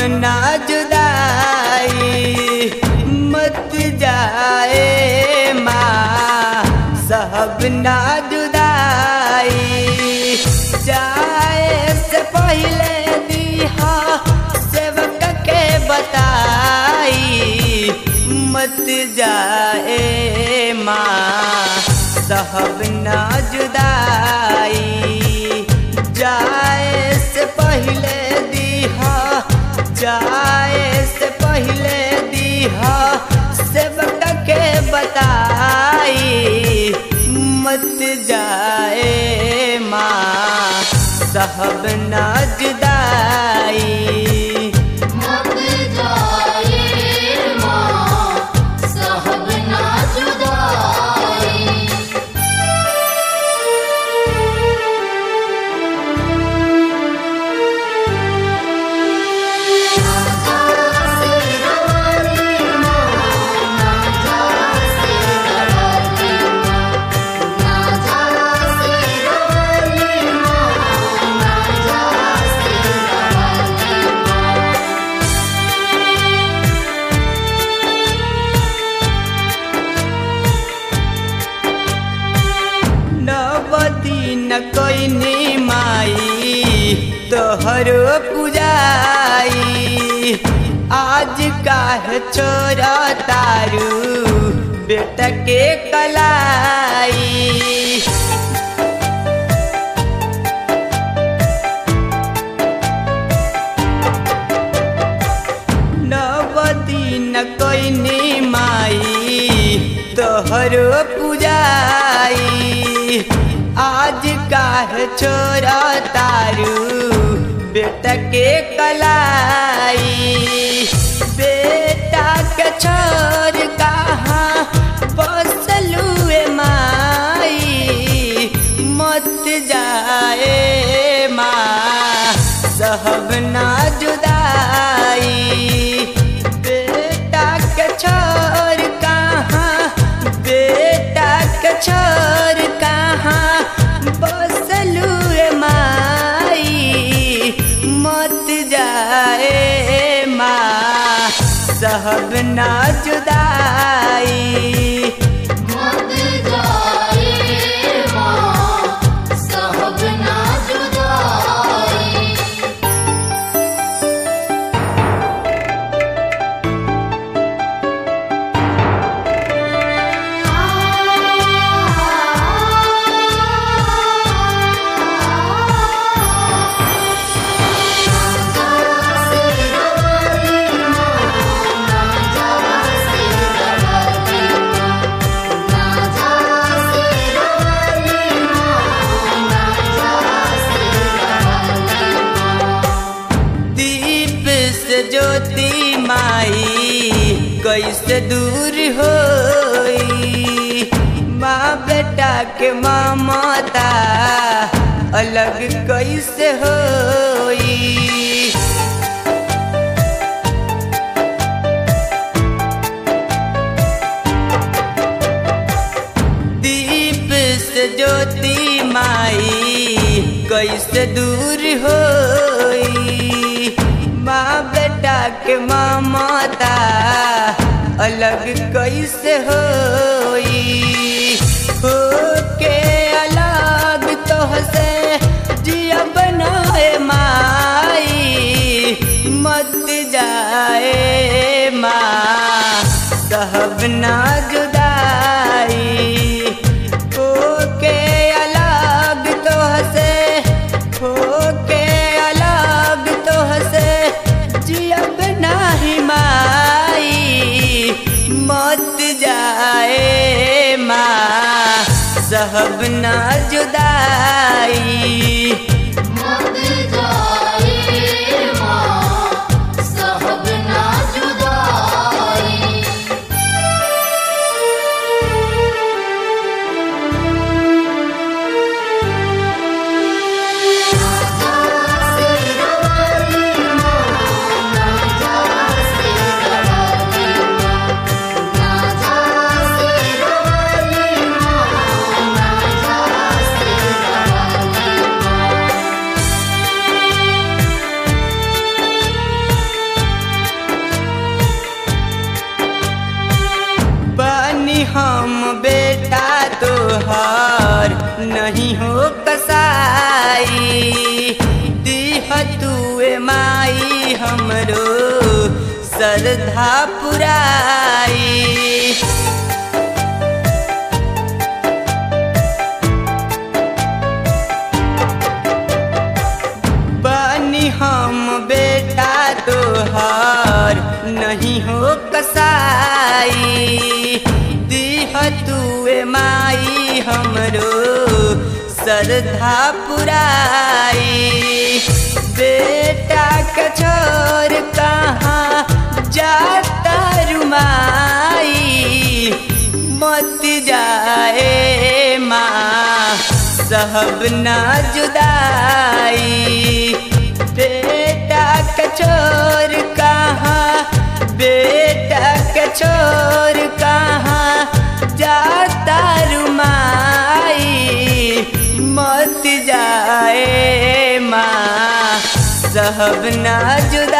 ना जुदाई मत जाए माँ साहब ना जुदाई जाए से पहले दिहा सेवक के बताई मत जाए माँ साहब ना जुदाई जाए से पहले दिहा जाए से पहले दिहा सेवक के बताई मत जाए माँ साहब ना जुदाई मत जाए माँ साहब ना जुदाई नवदी न कोइनी माई तोहरो पूजाई आज काहे छोरा तारू बेटा के कलाई नवदी न कोइनी माई तोहरो पूजाई आज काहे छोरा तारू बेटा के कलाई बेटा के छोर कहाँ बसलू माई मत जाए माँ सहब ना जुदाई बेटा के छोर कहाँ बेटा के छोर कहाँ बसलू माई मत जाए माँ सहब ना जुदाई मत जाए माँ साहब ना जुदाई दीप से ज्योति माई कैसे दूर होई माँ बेटा के ममता अलग कैसे होई दीप से ज्योति माई कैसे दूर होई माँ बेटा के ममता अलग कैसे होई हो के अलग तो से जिया बनाए माई मत जाए माँ सहब ना जुदाई हो के अलग तो से हो के अलग तो से जियब नाही माई मत जाए माँ सहब ना जुदाई मत जाए माँ साहब ना जुदाई ना श्रद्धा पुराई बनी हम बेटा तोहार नहीं हो कसाई दीह तुए माई हमरो श्रद्धा पुराई बेटा के छोर कहाँ जाता रुमाई मत जाए माँ सहब ना जुदाई बेटा के छोर कहाँ बेटा के छोर कहाँ जाता रुमाई मत जाए माँ सहब ना जुदाई